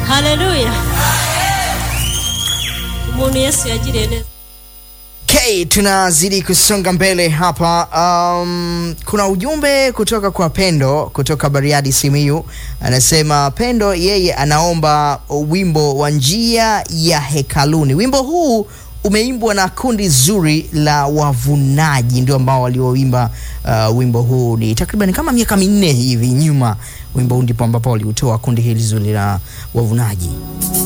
haleluya umuntu yesu yagiriye neza Okay, tunazidi kusonga mbele hapa. Um, kuna ujumbe kutoka kwa Pendo kutoka Bariadi Simiyu, anasema Pendo yeye anaomba wimbo wa njia ya hekaluni. Wimbo huu umeimbwa na kundi zuri la wavunaji, ndio ambao walioimba uh, wimbo huu. Ni takriban kama miaka minne hivi nyuma, wimbo huu ndipo ambapo waliutoa kundi hili zuri la wavunaji.